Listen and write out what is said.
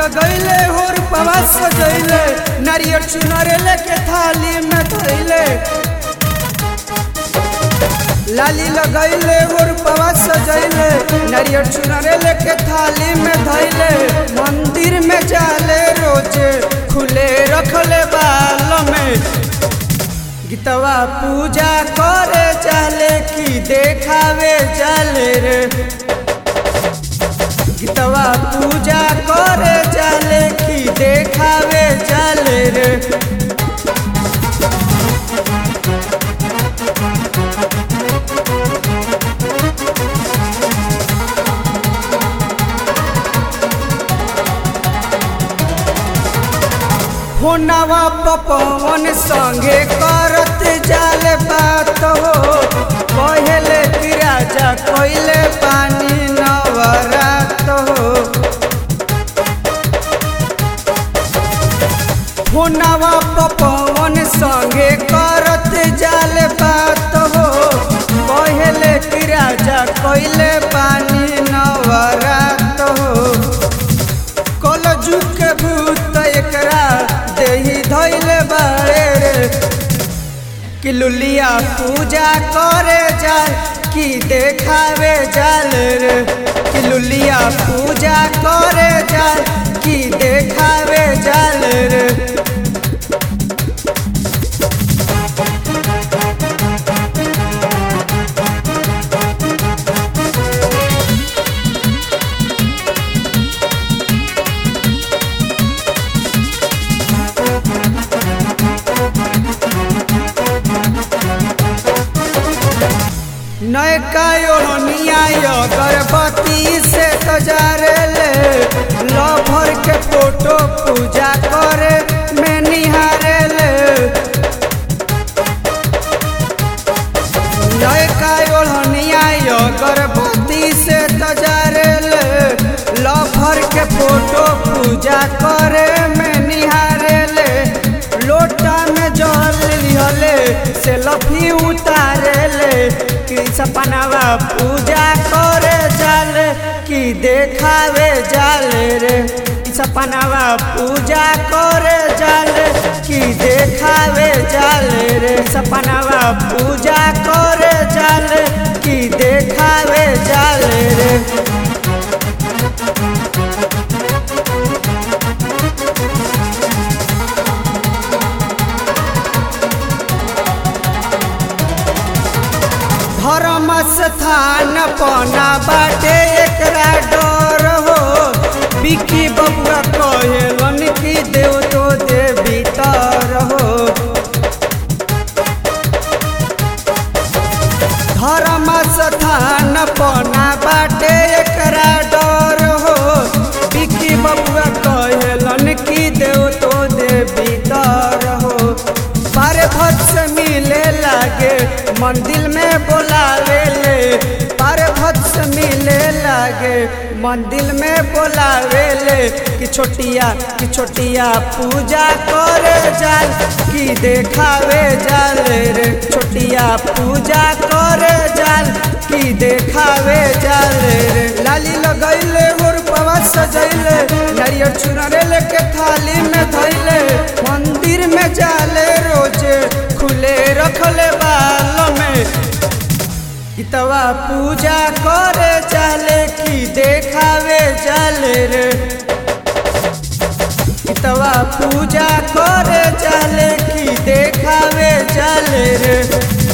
लगैले होर पवा सजैले नारियल चुनर लेके थाली में धैले लाली लगैले होर पवा सजैले नारियल चुनर लेके थाली में धैले मंदिर में जाले रोजे खुले रखले बाल में गीतवा पूजा करे जाले की देखावे जाले रे गीतवा पूजा करे जाले की देखावे जाले रे फोनवा पवन संगे करत जाले बात हो कहले कि राजा कोइले पानी नवरात हो फोनवा पवन संगे करत जाले बात हो कहले कि राजा कोइले पानी नवरात हो कल जुग के भूत एकरा देही धैले बारे रे कि लुलिया पूजा करे जाए कि देखावे जाल रे कि लुलिया पूजा करे जाए कि देखावे जाल रे नयका ओढ़निया अगरबत्ती से तजारे ले लभर के फोटो पूजा करे में निहारे ले नयका ओढ़निया अगरबत्ती से तजारे ले लभर के फोटो पूजा करे में निहारे ले लोटा में जल लिहले से लफी उतारे ले कि सपनावा पूजा करे जाल कि देखावे जाल रे कि सपनावा पूजा करे जाल कि देखावे जाल रे सपनावा पूजा करे जाल कि देखावे जाल रे धर्म स्थान पना बाटे एकरा डर हो बिकी बबुआ कहेलन कि देव तो देवी तर हो धर्म स्थान पना बाटे एकरा डर हो बिकी बबुआ कहेलन कि देव तो देवी तर हो बारे भक्त से मिले लागे मंदिर में बोलावे ले बारे भक्त से मिले लागे मंदिर में बोलावे ले कि छोटिया कि छोटिया पूजा करे जाल कि देखावे जाल रे छोटिया पूजा करे जाल कि देखावे जाल रे लाली लगैले और पवा सजैले नारियल चुनरे लेके थाली में धैले मंदिर में जाले रोजे खुले रखले बाल में गीतवा पूजा करे जाले कि देखावे जाले रे गीतवा पूजा करे जाले कि देखावे जाले रे